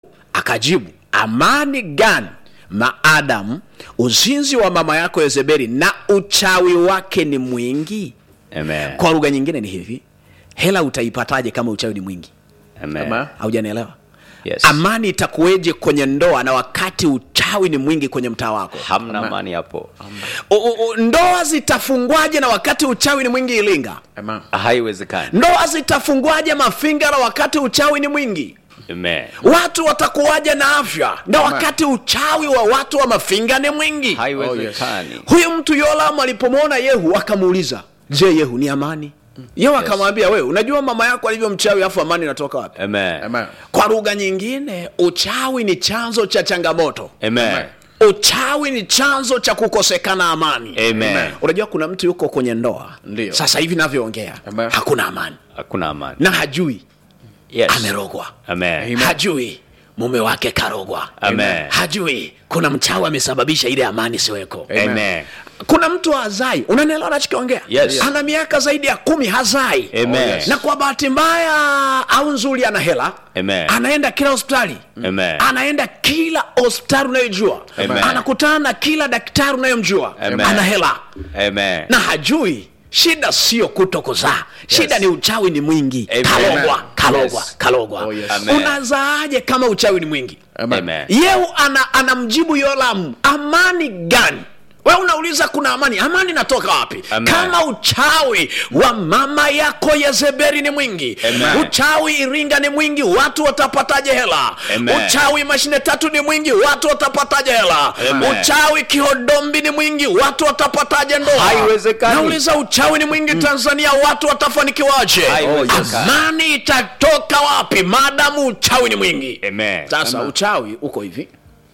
akajibu amani gani maadamu uzinzi wa mama yako yezebeli na uchawi wake ni mwingi Amen. kwa lugha nyingine ni hivi hela utaipataje kama uchawi ni mwingi Amen. haujanielewa Yes. amani itakuweje kwenye ndoa na wakati uchawi ni mwingi kwenye mtaa wako Hamna amani hapo. U, u, u, ndoa zitafungwaje na wakati uchawi ni mwingi ilinga Amen. Haiwezekani. ndoa zitafungwaje mafinga na wakati uchawi ni mwingi Amen. watu watakuwaje na afya na wakati uchawi wa watu wa mafinga ni mwingi Haiwezekani. huyu mtu yolamu alipomwona yehu akamuuliza je yehu ni amani yehu akamwambia wewe unajua mama yako alivyo mchawi afu amani inatoka wapi Amen. Amen. kwa lugha nyingine uchawi ni chanzo cha changamoto Amen. uchawi ni chanzo cha kukosekana amani Amen. unajua kuna mtu yuko kwenye ndoa Ndio. sasa hivi navyoongea Amen. hakuna amani Hakuna amani. na hajui Yes. amerogwa Amen. hajui mume wake karogwa Amen. hajui kuna mchawi amesababisha ile amani siweko Amen. kuna mtu hazai unanielewa nachokiongea Yes. ana miaka zaidi ya kumi hazai Amen. Yes. na kwa bahati mbaya au nzuri ana hela Amen. anaenda kila hospitali Amen. anaenda kila hospitali unayojua Amen. anakutana na kila daktari unayomjua Amen. ana hela Amen. na hajui shida sio kuto kuzaa shida ni uchawi ni mwingi Amen. kalogwa kalogwa Yes. kalogwa Oh, yes. Amen. unazaaje kama uchawi ni mwingi Amen. Amen. yeu ana, anamjibu yolamu amani gani we unauliza kuna amani amani inatoka wapi Amen. kama uchawi wa mama yako yezebeli ni mwingi Amen. uchawi iringa ni mwingi watu watapataje hela Amen. uchawi mashine tatu ni mwingi watu watapataje hela Amen. uchawi kihodombi ni mwingi watu watapataje ndoa Haiwezekani. nauliza uchawi ni mwingi tanzania watu watafanikiwaje Haiwezekani. amani itatoka wapi maadamu uchawi ni mwingi Amen. sasa uchawi uko hivi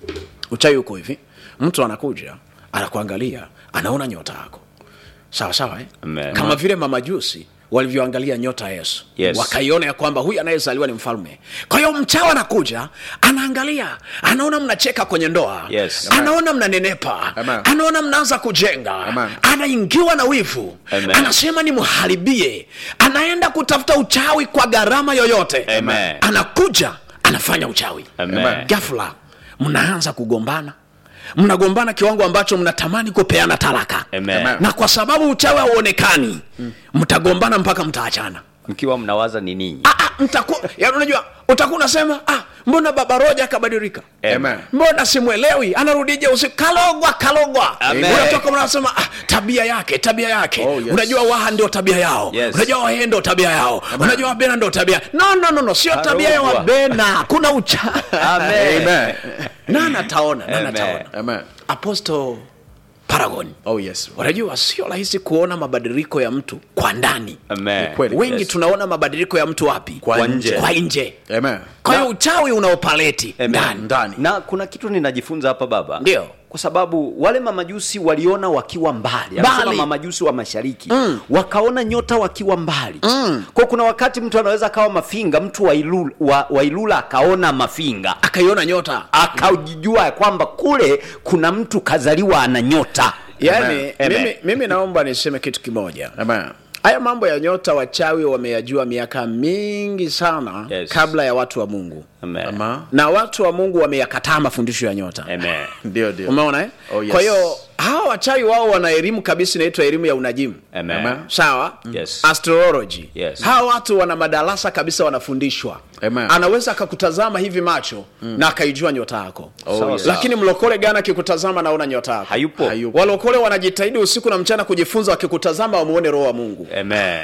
uchawi uko hivi mtu anakuja anakuangalia anaona nyota yako sawa sawa eh? Amen. kama vile mamajusi walivyoangalia nyota ya yesu Yes. wakaiona ya kwamba huyu anayezaliwa ni mfalme kwa hiyo mchawi anakuja anaangalia anaona mnacheka kwenye ndoa Yes. anaona mnanenepa Amen. anaona mnaanza kujenga Amen. anaingiwa na wivu Amen. anasema nimharibie anaenda kutafuta uchawi kwa gharama yoyote Amen. anakuja anafanya uchawi Amen. ghafla mnaanza kugombana mnagombana kiwango ambacho mnatamani kupeana talaka Amen. na kwa sababu uchawi hauonekani mtagombana mpaka mtaachana Mkiwa mnawaza ni ninyi. Ah, ah, mtakuwa yaani unajua utakuwa unasema ah, mbona baba roja akabadilika Amen. mbona simwelewi anarudije usiku kalogwa kalogwa Amen. unatoka mnasema ah, tabia yake tabia yake Oh, yes. unajua waha ndio tabia yao Yes. unajua wahe ndio tabia yao unajua wabena ndio tabia no no no, no sio tabia ya Karogwa. wabena kuna ucha Amen. Amen. nana taona nana Amen. taona Amen. apostle paragon Oh yes. unajua sio rahisi kuona mabadiliko ya mtu kwa ndani Amen. Kweli. wengi Yes. tunaona mabadiliko ya mtu wapi Kwa nje. kwa nje Amen. kwa hiyo uchawi unaopaleti Amen. ndani Ndani. na kuna kitu ninajifunza hapa baba Ndio. kwa sababu wale mamajusi waliona wakiwa mbali anasema Mbali. mamajusi wa mashariki mm. wakaona nyota wakiwa mbali mm. kwa kuna wakati mtu anaweza akawa mafinga mtu wa ilula, wa, wa ilula akaona mafinga akaiona nyota akajijua ya kwamba kule kuna mtu kazaliwa ana nyota yaani Amen. mimi, mimi naomba niseme kitu kimoja Amen. haya mambo ya nyota wachawi wameyajua miaka mingi sana Yes. kabla ya watu wa mungu Amen. Amen. na watu wa mungu wameyakataa mafundisho ya nyota Amen. Ndio ndio. umeona eh? Oh, yes. kwa hiyo hawa wachawi wao wana elimu kabisa inaitwa elimu ya unajimu Amen. Amen. sawa Yes. astrology Yes. hawa watu wana madarasa kabisa wanafundishwa Amen. anaweza akakutazama hivi macho na akaijua nyota yako Sawa, yes. sawa. lakini mlokole gani akikutazama naona nyota yako hayupo Hayupo. walokole wanajitahidi usiku na mchana kujifunza wakikutazama wamuone roho wa mungu Amen.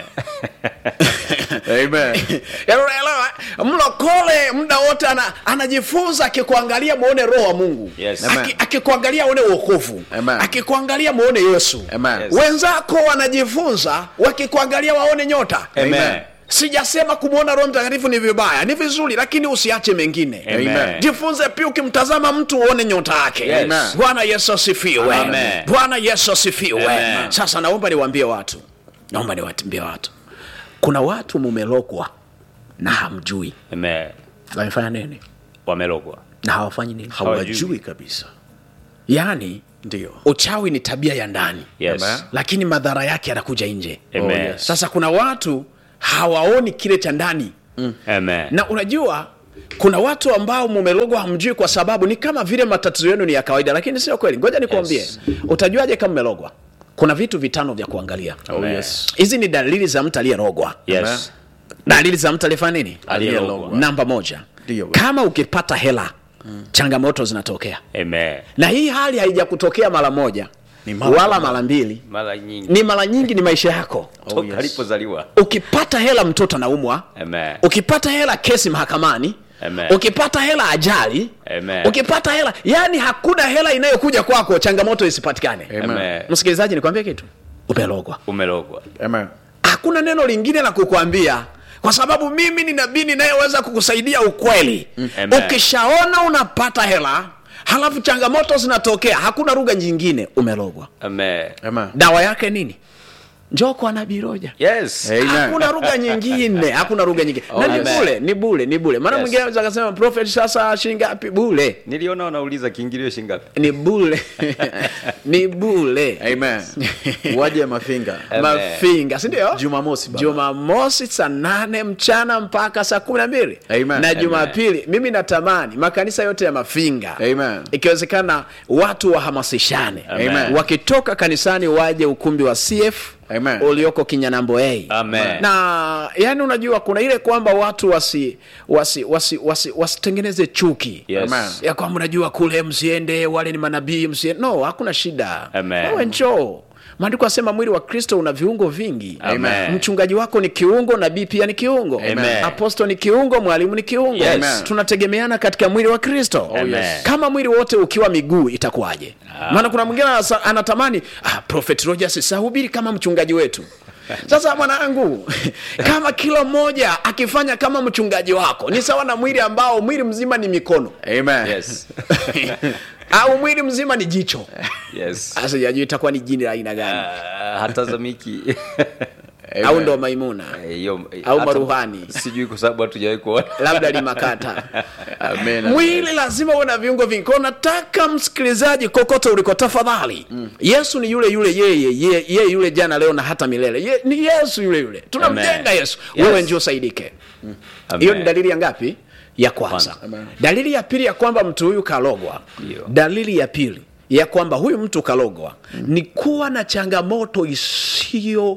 Amen. Yaani unaelewa eh? mlokole muda wote ana, anajifunza akikuangalia muone roho wa mungu Yes. Aki- Amen. akikuangalia uone uokovu Amen. akikuangalia muone yesu Amen. Yes. wenzako wanajifunza wakikuangalia waone nyota Amen. sijasema kumwona roho mtakatifu ni vibaya ni vizuri lakini usiache mengine Amen. jifunze pia ukimtazama mtu uone nyota yake Yes. Amen. bwana yesu asifiwe Amen. bwana yesu asifiwe Amen. sasa naomba niwaambie watu naomba niwaambie watu kuna watu mumelogwa na hamjui Amen. wamefanya nini wamelogwa na hawafanyi nini Hawajui kabisa. yaani Ndio. uchawi ni tabia ya ndani yes. Amen. lakini madhara yake yanakuja nje Amen. Oh, yes. sasa kuna watu hawaoni kile cha ndani Amen. na unajua kuna watu ambao mumelogwa hamjui kwa sababu ni kama vile matatizo yenu ni ya kawaida lakini sio kweli ngoja nikwambie Yes. utajuaje kama umelogwa kuna vitu vitano vya kuangalia Oh, yes. hizi ni dalili za mtu aliyerogwa Yes. dalili za mtu aliyefanya nini Aliyelogwa. namba moja Ndio. kama ukipata hela changamoto zinatokea Amen. na hii hali haijakutokea mara moja Ni mara wala kwa mara mbili Mara nyingi ni mara nyingi ni maisha yako toka yes. alipozaliwa. ukipata hela mtoto anaumwa Amen. ukipata hela kesi mahakamani Amen. ukipata hela ajali Amen. ukipata hela yani hakuna hela inayokuja kwako changamoto isipatikane Amen. Amen. msikilizaji nikwambie kitu umelogwa Umelogwa. Amen. hakuna neno lingine la kukwambia kwa sababu mimi ni nabii ninayeweza kukusaidia ukweli Amen. ukishaona unapata hela halafu changamoto zinatokea hakuna lugha nyingine umelogwa Amen. Amen. dawa yake nini njoo kwa nabii roja Yes. Amen. hakuna lugha nyingine hakuna lugha nyingine na ni Amen. bule ni bule ni bule maana Yes. mwingine anaweza akasema prophet sasa shilingi ngapi bule Niliona wanauliza kiingilio shingapi? ni bule ni bule Amen. Waje mafinga. Amen. mafinga si ndio Jumamosi baba. jumamosi saa nane mchana mpaka saa kumi na mbili Amen. na jumapili mimi natamani makanisa yote ya mafinga Amen. ikiwezekana watu wahamasishane Amen. wakitoka kanisani waje ukumbi wa cf Amen. ulioko kinyanambo a Amen. na yani unajua kuna ile kwamba watu wasi wasi wasi wasi wasitengeneze chuki Yes. Amen. ya kwamba unajua kule msiende wale ni manabii msiende no hakuna shida Amen. wewe njoo maandiko asema mwili wa kristo una viungo vingi Amen. mchungaji wako ni kiungo nabii pia ni kiungo Amen. aposto ni kiungo mwalimu ni kiungo Yes. Amen. tunategemeana katika mwili wa kristo Oh, yes. kama mwili wote ukiwa miguu itakuwaje maana kuna mwingine anasa- anatamani ah, prophet rogers sahubiri kama mchungaji wetu sasa mwanangu kama kila mmoja akifanya kama mchungaji wako ni sawa na mwili ambao mwili mzima ni mikono Amen. Yes. au mwili mzima ni jicho Yes. sasa jajua itakuwa ni jini la aina gani Ah, hatazamiki. Amen. au ndo maimuna Eh, hiyo- Au hata- maruhani. Sijui kwa sababu hatujawahi kuona. labda limakata Amen. mwili lazima uwe na viungo vingi kwao nataka msikilizaji kokote uliko tafadhali yesu ni yule yule yeye ye, ye yule jana leo na hata milele ye, ni yesu yule yule tunamjenga Amen. yesu Yes. wewe ndio usaidike Amen. hiyo ni dalili ya ngapi ya kwanza Amen. dalili ya pili ya kwamba mtu huyu kalogwa Ndio. dalili ya pili ya kwamba huyu mtu kalogwa ni kuwa na changamoto isiyo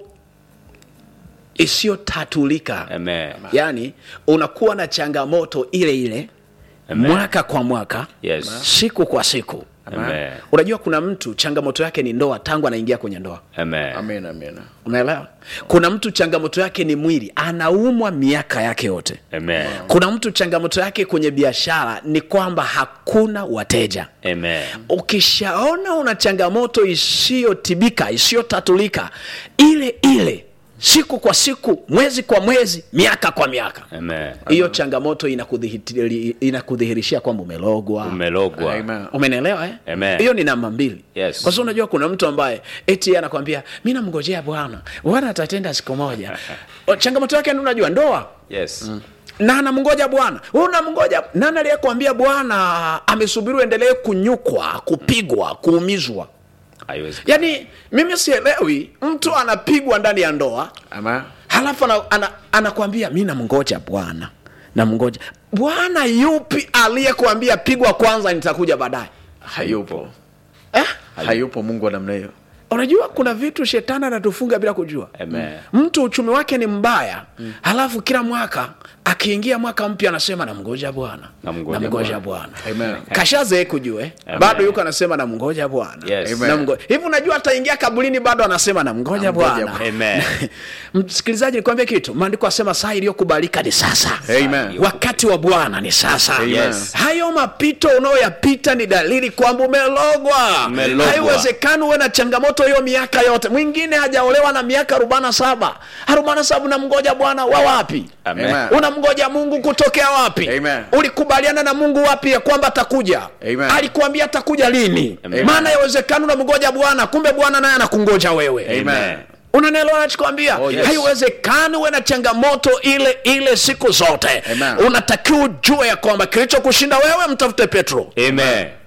isiyotatulika Amen. yaani unakuwa na changamoto ile ile Amen. mwaka kwa mwaka Yes. siku kwa siku Amen. unajua kuna mtu changamoto yake ni ndoa tangu anaingia kwenye ndoa Amen. Amen. Amen. unaelewa kuna mtu changamoto yake ni mwili anaumwa miaka yake yote Amen. kuna mtu changamoto yake kwenye biashara ni kwamba hakuna wateja Amen. ukishaona una changamoto isiyotibika isiyotatulika ile ile siku kwa siku mwezi kwa mwezi miaka kwa miaka Amen. hiyo changamoto inakudhihiri- inakudhihirishia kwamba umelogwa Umelogwa. Amen. umenielewa eh? Amen. hiyo ni namba mbili Yes. kwa sababu unajua kuna mtu ambaye eti yeye anakwambia mi namngojea bwana bwana atatenda siku moja O, changamoto yake ni unajua ndoa Yes. na anamngoja bwana Wewe unamngoja nani aliyekuambia bwana amesubiri uendelee kunyukwa kupigwa kuumizwa Haiwezekani. yaani mimi sielewi mtu anapigwa ndani ya ndoa Amen. halafu ana, ana, anakwambia mi namngoja bwana namngoja bwana yupi aliyekuambia pigwa kwanza nitakuja baadaye Hayupo. eh? Hayupo Mungu wa namna hiyo. unajua kuna vitu shetani anatufunga bila kujua Amen. mtu uchumi wake ni mbaya halafu kila mwaka akiingia mwaka mpya anasema namngoja bwana Namngoja namngoja bwana Amen. kashazee kujue Amen. bado yuko anasema namngoja bwana Yes. Amen. Namngo- hivi unajua ataingia kaburini bado anasema namngoja Namngoja bwana Bwana. Amen. msikilizaji nikwambie kitu maandiko asema saa iliyokubalika ni sasa Amen. wakati wa bwana ni sasa Yes. hayo mapito unayoyapita ni dalili kwamba umelogwa Umelogwa. haiwezekani uwe na changamoto hiyo miaka yote mwingine hajaolewa na miaka arobaini na saba arobaini na saba unamngoja bwana wa wapi Amen. Amen. unamngoja mungu kutokea wapi Amen. ulikubaliana na mungu wapi ya kwamba atakuja Amen. alikuambia atakuja lini Amen. maana yawezekani unamngoja bwana kumbe bwana naye anakungoja wewe Amen. unanielewa nachokwambia Oh, yes. haiwezekani uwe na changamoto ile ile siku zote Amen. unatakiwa ujue ya kwamba kilichokushinda wewe mtafute petro Amen.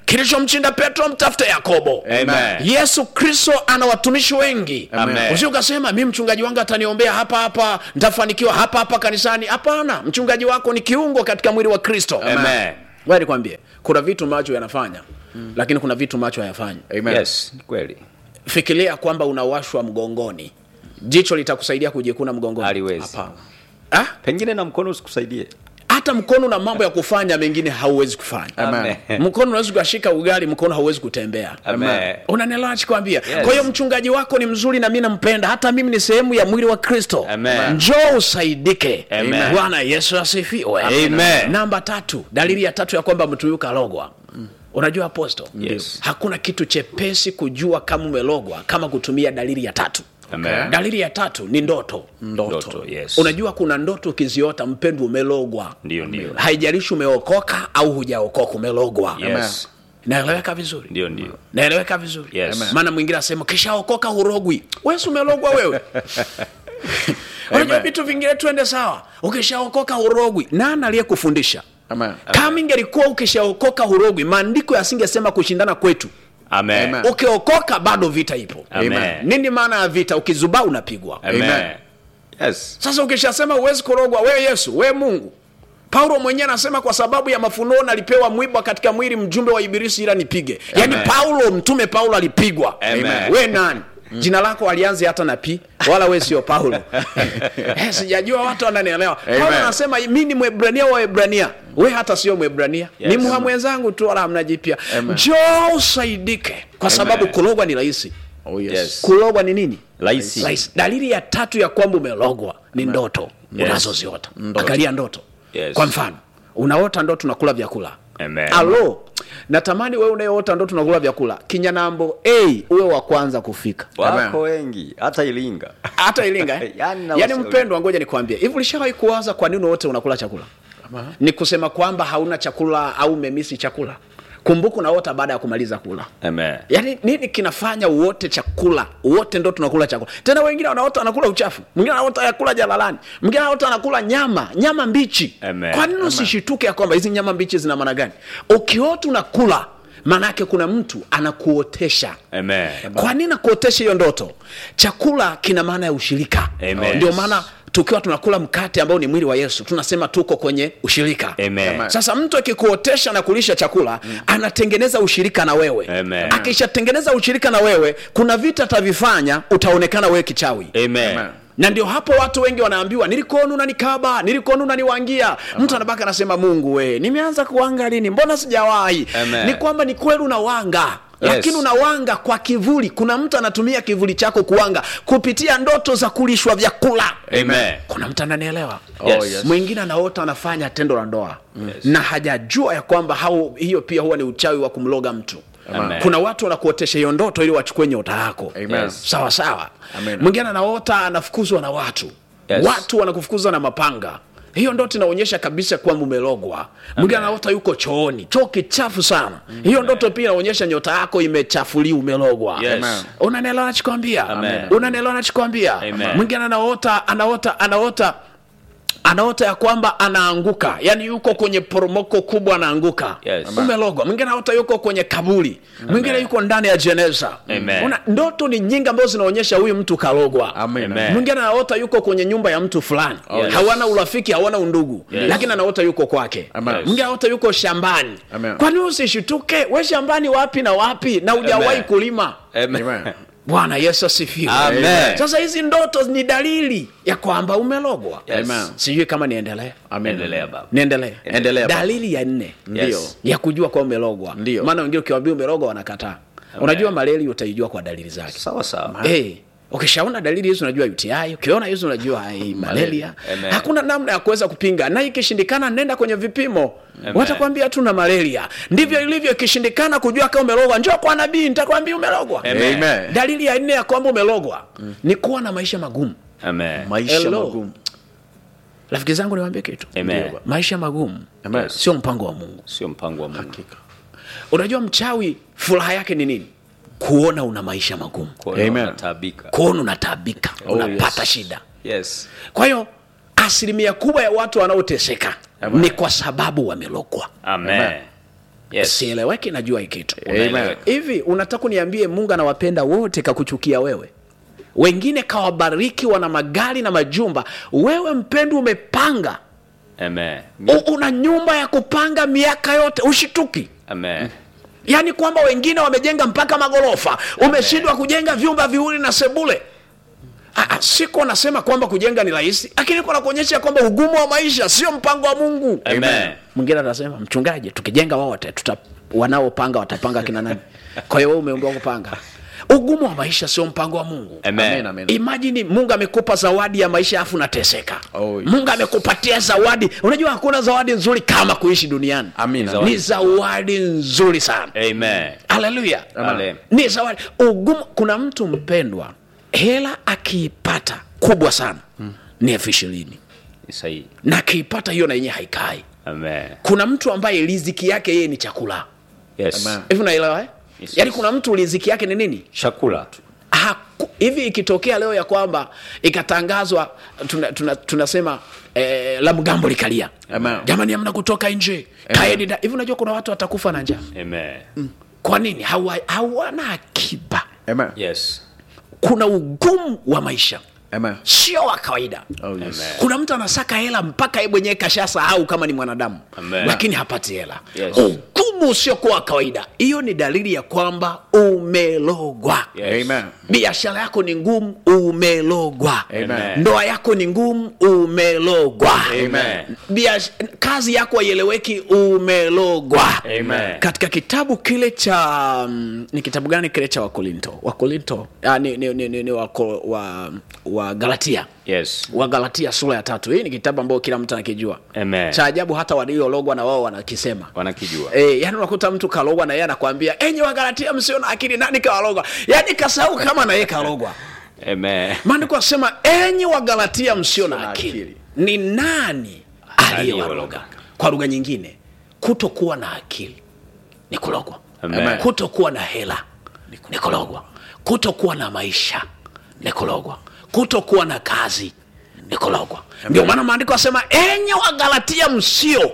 kilichomshinda petro mtafute yakobo Amen. yesu kristo ana watumishi wengi Amen. usi ukasema mi mchungaji wangu ataniombea hapa hapa ntafanikiwa hapa hapa kanisani hapana mchungaji wako ni kiungo katika mwili wa kristo Amen. Ngoja nikwambie kuna vitu macho yanafanya mm. lakini kuna vitu macho hayafanyi Amen. Yes, ni kweli. fikiria kwamba unawashwa mgongoni jicho litakusaidia kujikuna mgongoni Haliwezi. Hapana. Ah, Pengine na mkono usikusaidie. hata mkono na mambo ya kufanya mengine hauwezi kufanya Amen. mkono unaweza ukashika ugali mkono hauwezi kutembea Amen. unanielewa nachikwambia Yes. kwa hiyo mchungaji wako ni mzuri na mi nampenda hata mimi ni sehemu ya mwili wa kristo Amen. njoo usaidike Amen. bwana yesu asifiwe Amen. namba tatu dalili ya tatu ya kwamba mtu huyu kalogwa unajua aposto Yes. hakuna kitu chepesi kujua kama umelogwa kama kutumia dalili ya tatu Amen. dalili ya tatu ni ndoto Ndoto, yes. unajua kuna ndoto ukiziota mpendwa umelogwa Ndio, ndio. haijalishi umeokoka au hujaokoka umelogwa Yes. naeleweka vizuri Ndio, ndio. naeleweka vizuri Yes. Amen. maana mwingine asema kishaokoka hurogwi wesi umelogwa wewe unajua Amen. vitu vingine tuende sawa ukishaokoka hurogwi nani aliyekufundisha Amen. kama ingelikuwa ukishaokoka hurogwi maandiko yasingesema kushindana kwetu Amen. Amen. ukiokoka bado vita ipo Amen. nini maana ya vita ukizubaa unapigwa Amen. Yes. sasa ukishasema huwezi kurogwa wewe yesu wewe mungu paulo mwenyewe anasema kwa sababu ya mafunuo nalipewa mwiba katika mwili mjumbe wa ibilisi ila nipige yaani Amen. paulo mtume paulo alipigwa Amen. we nani jina lako alianzi hata na pi wala we sio paulo eh, sijajua watu wananielewa paulo Amen. anasema mi ni mwebrania wa webrania we hata sio mwebrania Yes. ni mha mwenzangu tu wala hamna jipya Amen. njoo usaidike kwa sababu kulogwa ni rahisi Oh, yes. Yes. kulogwa ni nini Rahisi. Rahisi. dalili ya tatu ya kwamba umelogwa ni ndoto Yes. unazoziota Ndoto. angalia ndoto Yes. kwa mfano unaota ndoto unakula vyakula Amen. alo natamani wewe unayeota ndoto unakula vyakula kinyanambo a uwe wa kwanza kufika Wako wengi hata Iringa. hata ilinga eh? Yaani na yaani ushauri. mpendwa ngoja nikwambie hivi ulishawahi kuwaza kwa nini wote unakula chakula ni kusema kwamba hauna chakula au umemisi chakula kumbuka unaota baada ya kumaliza kula Amen. yaani nini kinafanya uote chakula wote ndo tunakula chakula tena wengine wanaota anakula uchafu mwingine anaota yakula jalalani mwingine anaota anakula nyama nyama mbichi Amen. kwa nini usishituke ya kwamba hizi nyama mbichi zina maana gani ukiota unakula maanaake kuna mtu anakuotesha Amen. kwa nini nakuotesha hiyo ndoto chakula kina maana ya ushirika Amen. ndio maana tukiwa tunakula mkate ambao ni mwili wa yesu tunasema tuko kwenye ushirika Amen. sasa mtu akikuotesha na kulisha chakula mm. anatengeneza ushirika na wewe Amen. akishatengeneza ushirika na wewe kuna vita atavifanya utaonekana wewe kichawi Amen. Amen. na ndio hapo watu wengi wanaambiwa nilikuona unanikaba nilikuona unaniwangia mtu anabaka anasema mungu we nimeanza kuwanga lini mbona sijawahi Amen. ni kwamba ni kweli unawanga Yes. lakini unawanga kwa kivuli kuna mtu anatumia kivuli chako kuwanga kupitia ndoto za kulishwa vyakula Amen. kuna mtu ananielewa Oh, Yes. yes. mwingine anaota anafanya tendo la ndoa yes. na hajajua ya kwamba hao hiyo pia huwa ni uchawi wa kumloga mtu Amen. kuna watu wanakuotesha hiyo ndoto ili wachukue nyota yako Amen. Yes. sawa sawa Amen. mwingine anaota anafukuzwa na watu Yes. watu wanakufukuza na mapanga hiyo ndoto inaonyesha kabisa kwamba umelogwa mwingine anaota yuko chooni choo kichafu sana hiyo ndoto pia inaonyesha nyota yako imechafuliwa umelogwa Yes. Amen. unanielewa nachikwambia Amen. unanielewa nachikwambia Amen. mwingine anaota anaota anaota anaota ya kwamba anaanguka yani yuko kwenye poromoko kubwa anaanguka Yes. umelogwa mwingine anaota yuko kwenye kaburi mwingine yuko ndani ya jeneza Amen. Una, ndoto ni nyingi ambazo zinaonyesha huyu mtu kalogwa Amen. Amen. mwingine anaota yuko kwenye nyumba ya mtu fulani Yes. hawana urafiki hawana undugu Yes. lakini anaota yuko kwake Amen. mwingine anaota yuko shambani Amen. kwani usishituke we shambani wapi na wapi na hujawahi Amen. kulima Amen. Amen. bwana yesu asifiwe Amen. sasa hizi ndoto ni dalili ya kwamba umelogwa Yes. Amen. sijui kama niendelee Amen. Endelea baba. niendelee Endelea, baba. dalili ya nne Ndio. ya kujua kwa umelogwa Ndio. maana wengine ukiwambia umelogwa wanakataa unajua maleli utaijua kwa dalili zake Sawa sawa. hey, ukishaona dalili hizo unajua uti ukiona hizo unajua hey, malaria Amen. hakuna namna ya kuweza kupinga na ikishindikana nenda kwenye vipimo Amen. watakwambia tu na malaria ndivyo ilivyo ikishindikana kujua kama umelogwa njoo kwa nabii nitakwambia umelogwa Amen. Amen. dalili ya nne ya kwamba umelogwa ni kuwa na maisha magumu Amen. maisha Hello. magumu rafiki zangu niwaambie kitu Amen. maisha magumu Amen. sio mpango wa mungu Sio mpango wa Mungu. unajua mchawi furaha yake ni nini kuona una maisha magumu Kuona Amen. unataabika. kuona unatabika Oh, unapata yes. shida Yes. kwa hiyo asilimia kubwa ya watu wanaoteseka Amen. ni kwa sababu wamelogwa Amen. Amen. Yes. sieleweki najua hii kitu Unaeleweka. hivi unataka uniambie mungu anawapenda wote kakuchukia wewe wengine kawabariki wana magari na majumba wewe mpendo umepanga Amen. U, una nyumba ya kupanga miaka yote ushituki Amen. yaani kwamba wengine wamejenga mpaka magorofa umeshindwa kujenga vyumba viwili na sebule Ah, ah, siko nasema kwamba kujenga ni rahisi lakini kuna kuonyesha kwamba ugumu wa maisha sio mpango wa mungu Amen. mwingine atasema mchungaji tukijenga wote tuta wanaopanga watapanga kina nani kwa hiyo wewe umeambiwa kupanga ugumu wa maisha sio mpango wa mungu Amen, Amen. amen. imajini mungu amekupa zawadi ya maisha afu unateseka Oh, yes. mungu amekupatia zawadi unajua hakuna zawadi nzuri kama kuishi duniani Amina. ni zawadi nzuri sana Amen. haleluya Amen. ni zawadi ugumu kuna mtu mpendwa hela akiipata kubwa sana ni elfu ishirini Ni sahihi. na akiipata hiyo na yenyewe haikai Amen. kuna mtu ambaye riziki yake yeye ni chakula Yes. Amen. hivi unaelewa eh? Yes, yaani yes. kuna mtu riziki yake ni nini Chakula tu. Haku, hivi ikitokea leo ya kwamba ikatangazwa tunasema tuna, tunasema eh, la mgambo likalia Amen. jamani amna kutoka nje kaeni da- hivi unajua kuna watu watakufa na njaa Amen. kwa nini Hawa- hawana akiba Amen. Yes. kuna ugumu wa maisha Amen. sio wa kawaida Oh, yes. kuna mtu anasaka hela mpaka yeye mwenyewe kashasahau kama ni mwanadamu Amen. lakini hapati hela Yes. ugumu usiokuwa wa kawaida hiyo ni dalili ya kwamba umelogwa Yes. Amen. biashara yako ni ngumu umelogwa Amen. ndoa yako ni ngumu umelogwa Amen. Biash- kazi yako haieleweki umelogwa Amen. katika kitabu kile cha mm, ni kitabu gani kile cha wakorinto wakorinto ah, ni, ni, ni, ni, ni wako, wa, wa galatia Yes. wa galatia sura ya tatu hii ni kitabu ambayo kila mtu anakijua Amen. cha ajabu hata waliologwa na wao wanakisema Wanakijua. E, yani unakuta mtu kalogwa na yeye anakwambia enyi wagalatia msio na akili nani kawalogwa yani kasahau kama na yeye kalogwa Amen. maandiko asema enyi wagalatia msio na na akili akili. ni nani aliyewaloga Aliyewaloga. kwa lugha nyingine kutokuwa na akili ni kulogwa Amen. kutokuwa na hela ni kulogwa kutokuwa na maisha ni kulogwa kutokuwa na kazi ni kulogwa ndio maana maandiko asema enyi wagalatia msio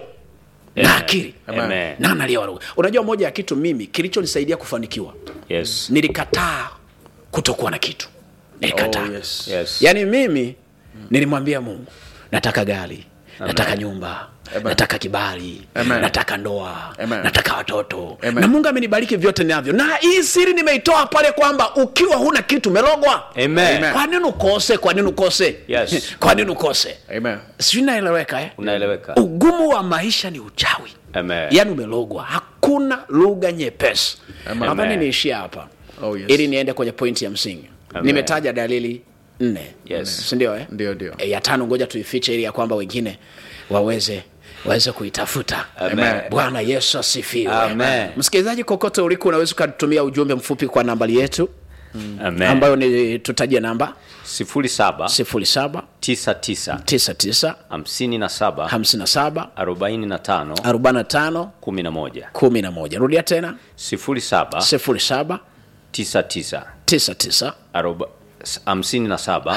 na akili Amen. nani aliyewaloga unajua moja ya kitu mimi kilichonisaidia kufanikiwa Yes. nilikataa kutokuwa na kitu nilikataa Oh, yes. Yes. yaani mimi nilimwambia mungu nataka gari nataka nyumba nataka kibali Amen. nataka ndoa Amen. nataka watoto Amen. na mungu amenibariki vyote navyo na hii siri nimeitoa pale kwamba ukiwa huna kitu umelogwa Amen. Amen. kwa nini ukose kwa nini ukose Yes. kwa nini ukose Amen. sijui naeleweka eh? Unaeleweka. ugumu wa maisha ni uchawi Amen. yaani umelogwa hakuna lugha nyepesi Amen. nadhani niishia hapa Oh, yes. ili niende kwenye pointi ya msingi Amen. nimetaja dalili nne Yes. sindio eh? Ndio, ndio. e, ya tano ngoja tuifiche ili ya kwamba wengine waweze waweze kuitafuta Amen. bwana yesu asifiwe Amen. msikilizaji kokote uliko unaweza ukatumia ujumbe mfupi kwa nambari yetu Amen. ambayo ni tutajie namba sifuri saba 07 tisa tisa 99 hamsini na saba 57 arobaini na tano 45 kumi na moja 11 rudia tena sifuri saba 07 tisa tisa 99 aroba- s- hamsini na saba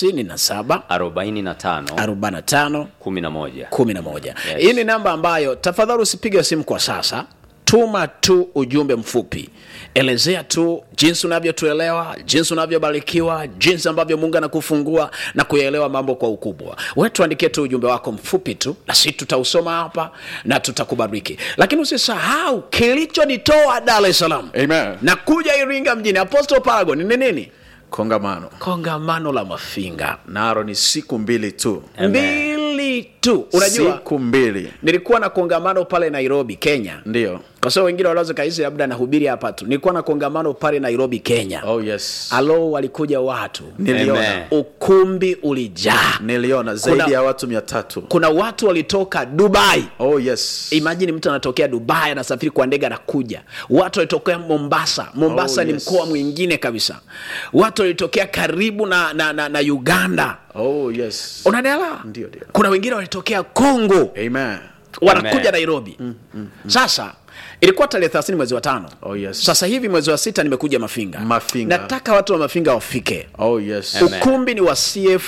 57 arobaini na tano 45 kumi na moja 11 hii ni namba ambayo tafadhali usipige simu kwa sasa tuma tu ujumbe mfupi elezea tu jinsi unavyotuelewa jinsi unavyobarikiwa jinsi ambavyo mungu anakufungua na kuyaelewa mambo kwa ukubwa we tuandikie tu ujumbe wako mfupi tu na si tutausoma hapa na tutakubariki lakini usisahau kilichonitoa dar es salaam Amen. na kuja iringa mjini apostle paragon ni nini Kongamano. kongamano la mafinga Naro ni siku mbili tu. mbili tu unajua Siku mbili. nilikuwa na kongamano pale nairobi kenya Ndio. kwa sababu wengine wanaweza kahisi labda nahubiri hapa tu nilikuwa na kongamano pale nairobi kenya Oh, yes. alo walikuja watu Niliona. Amen. ukumbi ulijaa Niliona zaidi Kuna- ya watu mia tatu. kuna watu walitoka dubai Oh, yes. imajini mtu anatokea dubai anasafiri kwa ndege anakuja watu walitokea mombasa mombasa Oh, ni yes. mkoa mwingine kabisa watu walitokea karibu na, na, na, na uganda Oh, yes. unanielewa Ndio, ndio. kuna wengine walitokea congo Amen. wanakuja Amen. nairobi mm, mm, mm. sasa ilikuwa tarehe thelathini mwezi wa tano Oh, yes. sasa hivi mwezi wa sita nimekuja mafinga Mafinga. nataka watu wa mafinga wafike Oh, yes. Amen. ukumbi ni wa cf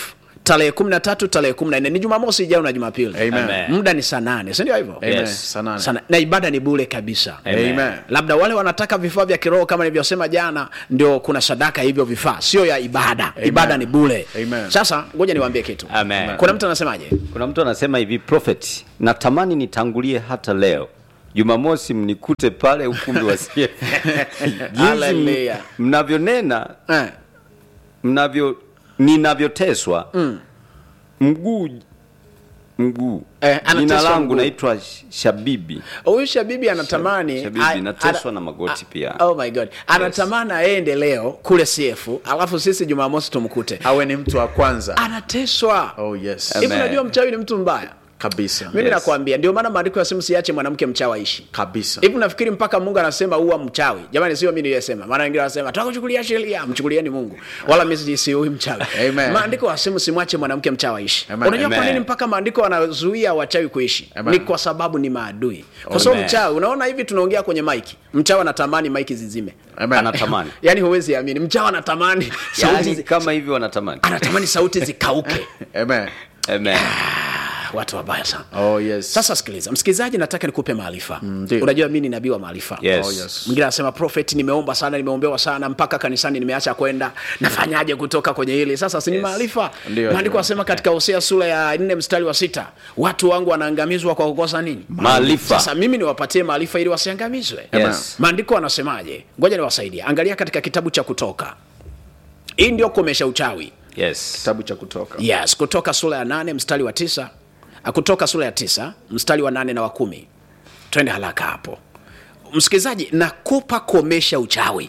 tarehe kumi na tatu tarehe kumi na nne ni jumamosi ijayo na jumapili Amen. Amen. muda ni saa nane sindio hivyo Amen. Yes. Saa nane. Sana, na ibada ni bule kabisa Amen. Amen. labda wale wanataka vifaa vya kiroho kama nilivyosema jana ndio kuna sadaka hivyo vifaa sio ya ibada ibada ni bule Amen. sasa ngoja niwaambie kitu Amen. kuna mtu anasemaje kuna mtu anasema hivi prophet natamani nitangulie hata leo jumamosi mnikute pale ukumbi wa CF. jinsi m- Hallelujah. mnavyonena eh. mnavyo ninavyoteswa mguu mguu Eh, anateswa jina langu mguu. naitwa Sh- shabibi huyu shabibi anatamani Shabibi, a- nateswa ana- na magoti a- pia. oh my god anatamani aende leo kule cf alafu sisi jumamosi tumkute awe ni mtu wa kwanza anateswa oh yes hivi Amen. unajua mchawi ni mtu mbaya kabisa mimi Yes. nakwambia ndio maana maandiko ya simu siache mwanamke mchawi aishi kabisa hivi nafikiri mpaka mungu anasema uwa mchawi jamani sio mi niliyesema maana wengine wanasema tutakuchukulia sheria mchukulieni mungu wala mi si- si huyu mchawi Amen. maandiko wasemu simwache mwanamke mchawi aishi Amen. unajua kwa Amen. nini mpaka maandiko wanazuia wachawi kuishi Amen. ni kwa sababu ni maadui kwa sababu Amen. mchawi unaona hivi tunaongea kwenye maiki mchawi anatamani maiki zizime Amen. anatamani yaani huwezi amini mchawi anatamani sauti yani zi, kama hivyo anatamani anatamani sauti zikauke Amen. Amen. watu wabaya sana oh yes sasa sikiliza msikilizaji nataka nikupe maarifa ndio. unajua mi ni nabii wa maarifa Yes. Oh, yes. mwingine anasema prophet nimeomba sana nimeombewa sana mpaka kanisani nimeacha kwenda nafanyaje kutoka kwenye hili sasa si ni Yes. maarifa Ndio, maandiko ndio. asema katika hosea sura ya nne mstari wa sita watu wangu wanaangamizwa kwa kukosa nini Maarifa. sasa mimi niwapatie maarifa ili wasiangamizwe Yes. maandiko anasemaje ngoja niwasaidie angalia katika kitabu cha kutoka hii ndio komesha uchawi Yes. kitabu cha kutoka yes kutoka sura ya nane mstari wa tisa Ah, kutoka sura ya tisa mstari wa nane na wa kumi twende haraka hapo msikilizaji nakupa komesha uchawi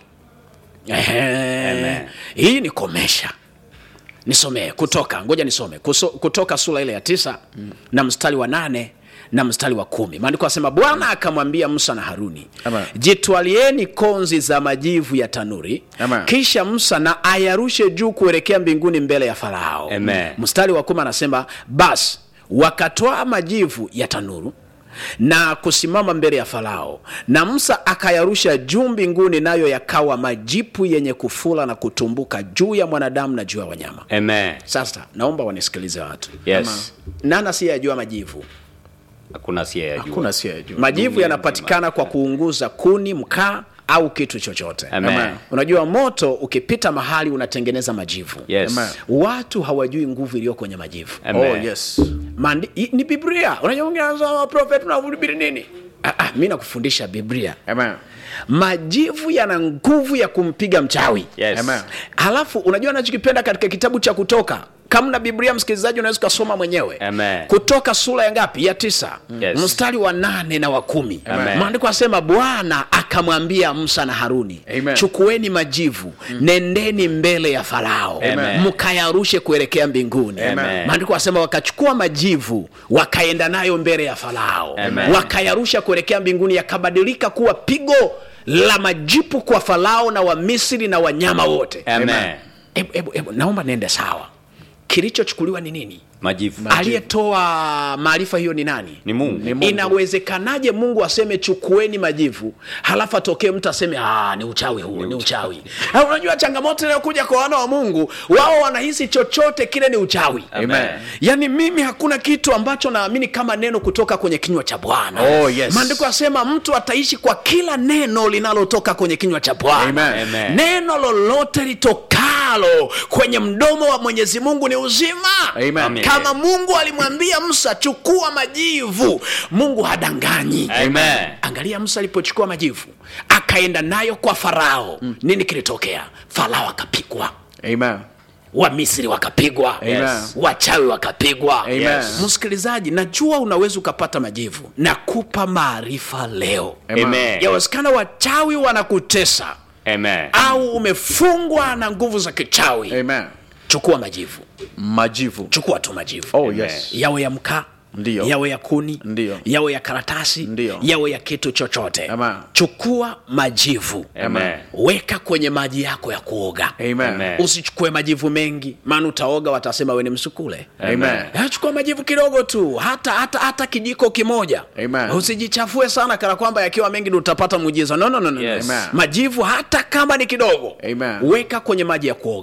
Ehe. hii ni komesha nisomee kutoka ngoja nisome Kuso, kutoka sura ile ya tisa na mstari wa nane na mstari wa kumi maandiko asema bwana akamwambia musa na haruni Amen. jitwalieni konzi za majivu ya tanuri Amen. kisha musa na ayarushe juu kuelekea mbinguni mbele ya farao Amen. mstari wa kumi anasema basi wakatoa majivu ya tanuru na kusimama mbele ya farao na musa akayarusha juu mbinguni nayo yakawa majipu yenye kufula na kutumbuka juu ya mwanadamu na juu ya wanyama Amen. sasa naomba wanisikilize watu Yes. nani asiyejua majivu Hakuna asiyeyajua. hakuna asiyejua majivu yanapatikana kwa kuunguza kuni mkaa au kitu chochote Amen. Amen. unajua moto ukipita mahali unatengeneza majivu Yes. Amen. watu hawajui nguvu iliyo kwenye majivu Amen. oh yes Mandi, i- ni biblia unajua mwingine anasema prophet unahubiri nini ah, ah, mi nakufundisha biblia Amen. majivu yana nguvu ya kumpiga mchawi Yes. Amen. halafu unajua anachokipenda katika kitabu cha kutoka kama na biblia msikilizaji unaweza ukasoma mwenyewe Amen. kutoka sura ya ngapi ya tisa Yes. mstari wa nane na wa kumi Amen. maandiko asema bwana akamwambia musa na haruni Amen. chukueni majivu nendeni mbele ya farao Amen. mkayarushe kuelekea mbinguni Amen. maandiko asema wakachukua majivu wakaenda nayo mbele ya farao Amen. wakayarusha kuelekea mbinguni yakabadilika kuwa pigo la majipu kwa farao na wamisri na wanyama wote Amen. Ebu, ebu, ebu, naomba niende sawa kilichochukuliwa ni nini Majivu. aliyetoa maarifa hiyo ni nani Ni Mungu. Ni Mungu. inawezekanaje mungu aseme chukueni majivu halafu atokee mtu aseme "Ah, ni uchawi huu ni uchawi Ah, unajua changamoto inayokuja kwa wana wa mungu wao wanahisi chochote kile ni uchawi Amen. yaani mimi hakuna kitu ambacho naamini kama neno kutoka kwenye kinywa cha bwana Oh, yes. maandiko yasema mtu ataishi kwa kila neno linalotoka kwenye kinywa cha bwana Amen. Amen. neno lolote litokalo kwenye mdomo wa mwenyezi mungu ni uzima Amen. Amen. kama mungu alimwambia musa chukua majivu mungu hadanganyi Amen. angalia musa alipochukua majivu akaenda nayo kwa farao nini kilitokea farao akapigwa Amen. wamisri wakapigwa Amen. wachawi wakapigwa Amen. Yes. msikilizaji najua unaweza ukapata majivu nakupa maarifa leo Amen. Amen. yawezekana wachawi wanakutesa Amen. au umefungwa na nguvu za kichawi Amen. chukua majivu majivu chukua tu majivu oh Amen. yes yawe ya mkaa Ndiyo. yawe ya kuni Ndiyo. yawe ya karatasi Ndiyo. yawe ya kitu chochote Amen. chukua majivu Amen. weka kwenye maji yako ya kuoga Amen. Amen. usichukue majivu mengi maana utaoga watasema we ni msukule Amen. Eh, chukua majivu kidogo tu hata hata hata kijiko kimoja Amen. usijichafue sana kana kwamba yakiwa mengi ndio utapata muujiza no, no, no, no. Yes. Amen. majivu hata kama ni kidogo Amen. weka kwenye maji ya kuoga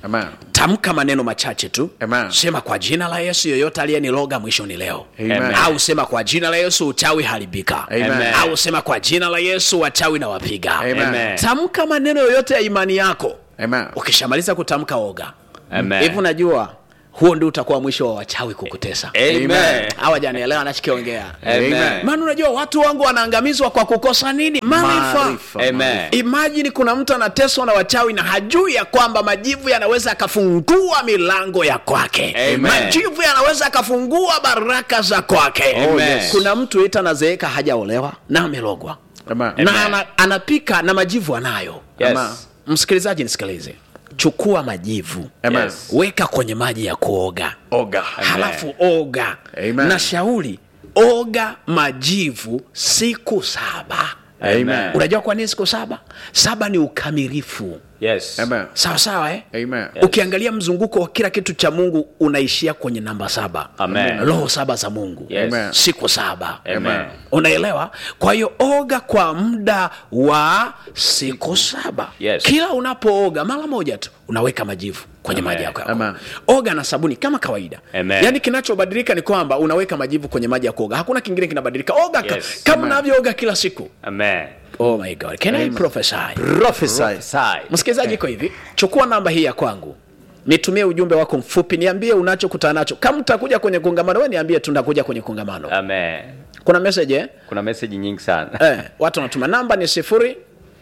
Amen. tamka maneno machache tu Amen. sema kwa jina la yesu yoyote aliyeniloga mwisho ni leo Amen. au sema kwa jina la yesu uchawi haribika Amen. au sema kwa jina la yesu wachawi na wapiga Amen. Amen. tamka maneno yoyote ya imani yako Amen. ukishamaliza kutamka oga Amen. hivi unajua huo ndio utakuwa mwisho wa wachawi kukutesa Amen. hawa janielewa anachokiongea Amen. maana unajua watu wangu wanaangamizwa kwa kukosa nini maarifa Maarifa. Amen. imajini kuna mtu anateswa na wachawi na hajui ya kwamba majivu yanaweza akafungua milango ya kwake Amen. majivu yanaweza akafungua baraka za kwake Oh, yes. kuna mtu ita nazeeka hajaolewa na amelogwa Amen. na ana, anapika na majivu anayo Yes. Amen. msikilizaji nisikilize chukua majivu Amen. Yes. weka kwenye maji ya kuoga Oga. halafu oga Amen. na shauri oga majivu siku saba Amen. unajua kwa nini siku saba saba ni ukamilifu Yes. Amen. sawa sawa eh? Amen. ukiangalia mzunguko wa kila kitu cha mungu unaishia kwenye namba saba Amen. roho saba za mungu Yes. Amen. siku saba Amen. unaelewa kwa hiyo oga kwa muda wa siku saba Yes. kila unapooga mara moja tu unaweka majivu kwenye Amen. maji yako ya Amen. kuoga. oga na sabuni kama kawaida Amen. yaani kinachobadilika ni kwamba unaweka majivu kwenye maji ya kuoga hakuna kingine kinabadilika oga ka- Yes. kama Amen. unavyooga kila siku Amen. oh my god can I prophesy Prophesy. Sai. msikilizaji iko hivi chukua namba hii ya kwangu nitumie ujumbe wako mfupi niambie unachokutana nacho kama utakuja kwenye kongamano we niambie tunakuja kwenye kongamano Amen. kuna message eh? Kuna meseji nyingi sana. Eh, watu wanatuma namba ni sifuri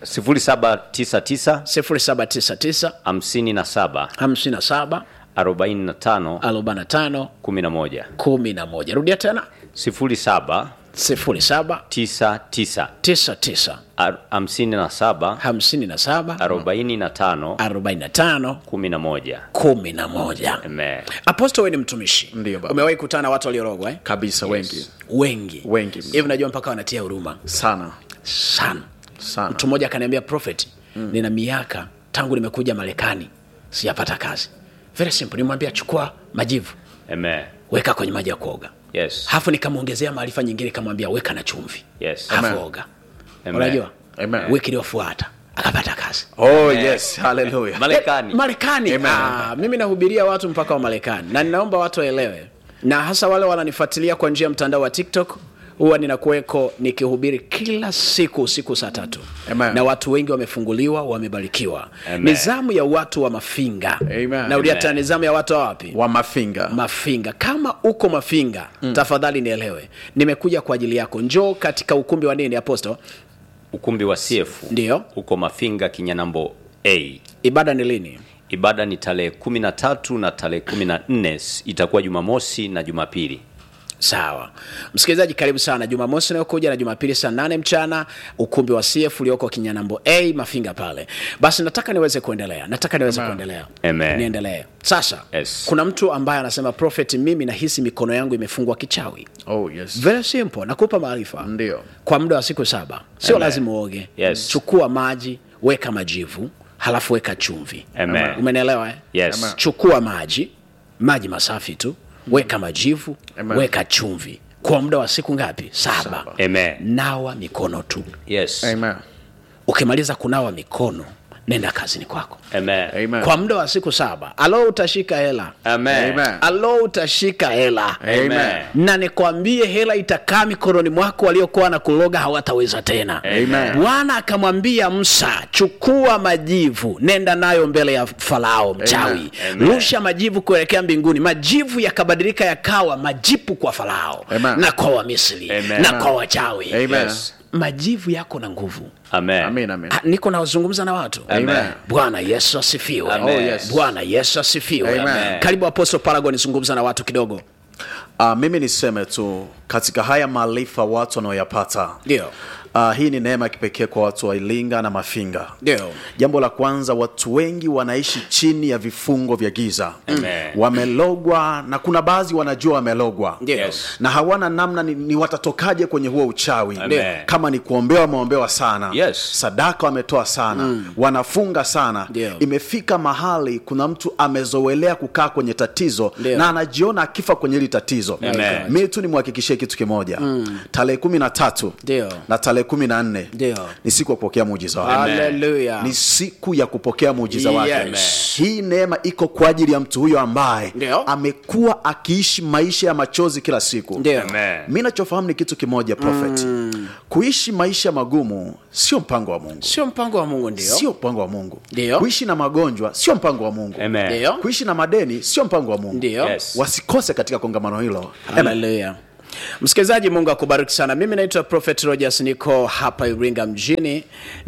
0799 0799 57 57 45 45 11 11 rudia tena 07 07 99 99 ar- 57 57 45 45 11 11 Amen. aposto we ni mtumishi Ndiyo, baba. umewahi kutana na watu waliorogwa eh? Kabisa wengi. wengi Wengi. hivi unajua mpaka wanatia huruma Sana. sana Sana. mtu mmoja akaniambia prophet mm. nina miaka tangu nimekuja marekani sijapata kazi very simple nimwambia chukua majivu Amen. weka kwenye maji ya kuoga Yes. hafu nikamwongezea maarifa nyingine nikamwambia weka na chumvi Yes. hafu Amen. oga Amen. unajua Amen. wiki iliyofuata akapata kazi Oh yes. Hallelujah. Marekani. marekani Amen. ah, mimi nahubiria watu mpaka wa marekani na ninaomba watu waelewe na hasa wale wananifuatilia kwa njia ya mtandao wa tiktok huwa ninakuweko nikihubiri kila siku usiku saa tatu Amen. na watu wengi wamefunguliwa wamebarikiwa Amen. nizamu ya watu wa mafinga Amen. naudia Amen. tena nizamu ya watu wa wapi Wa mafinga. mafinga kama uko mafinga mm. tafadhali nielewe nimekuja kwa ajili yako njoo katika ukumbi wa nini aposto Ukumbi wa CF. Ndiyo. Uko Mafinga Kinyanambo A. ibada ni lini Ibada ni tarehe 13 na tarehe 14 itakuwa Jumamosi na Jumapili. sawa msikilizaji karibu sana jumamosi inayokuja na jumapili saa nane mchana ukumbi wa cf ulioko kinyanambo a mafinga pale basi nataka niweze kuendelea nataka niweze Amen. kuendelea Amen. niendelee sasa Yes. kuna mtu ambaye anasema prophet mimi nahisi mikono yangu imefungwa kichawi Oh yes. very simple nakupa maarifa Ndio. kwa muda wa siku saba sio Amen. lazima uoge Yes. chukua maji weka majivu halafu weka chumvi Amen. umenielewa eh? Yes. Amen. chukua maji maji masafi tu weka majivu Amen. weka chumvi kwa muda wa siku ngapi saba Amen. nawa mikono tu Yes. Amen. ukimaliza kunawa mikono nenda kazini kwako Amen. Amen. kwa muda wa siku saba alo utashika hela Amen. Amen. alo utashika hela Amen. na nikwambie hela itakaa mikononi mwako waliokuwa na kuloga hawataweza tena Amen. bwana akamwambia msa chukua majivu nenda nayo mbele ya farao mchawi Amen. rusha majivu kuelekea mbinguni majivu yakabadilika yakawa majipu kwa farao Amen. na kwa wamisri Amen. na kwa wachawi Amen. Yes. majivu yako na nguvu Amen. Amen. Amen. Ah, niko nazungumza na watu Amen. bwana yesu asifiwe Amen. Oh, yes. bwana yesu asifiwe Amen. karibu apostle paragon zungumza na watu kidogo Uh, mimi niseme tu katika haya maarifa watu wanaoyapata ndio uh, hii ni neema ya kipekee kwa watu wa Iringa na Mafinga. ndio Jambo la kwanza, watu wengi wanaishi chini ya vifungo vya giza, Amen. wamelogwa na kuna baadhi wanajua wamelogwa Ndio. Yes. na hawana namna ni, ni watatokaje kwenye huo uchawi Amen. kama ni kuombewa wameombewa sana Yes. sadaka wametoa sana wanafunga sana Ndio. imefika mahali kuna mtu amezoelea kukaa kwenye tatizo Ndio. na anajiona akifa kwenye hili tatizo Amen. mi tu nimwhakikishie kitu kimoja tarehe kumi na tatu Ndio. na tarehe tarehe kumi na nne Ndio. ni siku ya kupokea muujiza wake Haleluya. ni siku ya kupokea muujiza wake Yes. hii neema iko kwa ajili ya mtu huyo ambaye Ndio. amekuwa akiishi maisha ya machozi kila siku Ndio. Amen. mi nachofahamu ni kitu kimoja prophet kuishi maisha magumu sio mpango wa mungu Sio mpango wa Mungu ndio. sio mpango wa mungu Ndio. kuishi na magonjwa sio mpango wa mungu Amen. Ndio. kuishi na madeni sio mpango wa mungu Ndio. Yes. wasikose katika kongamano hilo haleluya msikilizaji mungu akubariki sana mimi naitwa prophet rogers niko hapa iringa mjini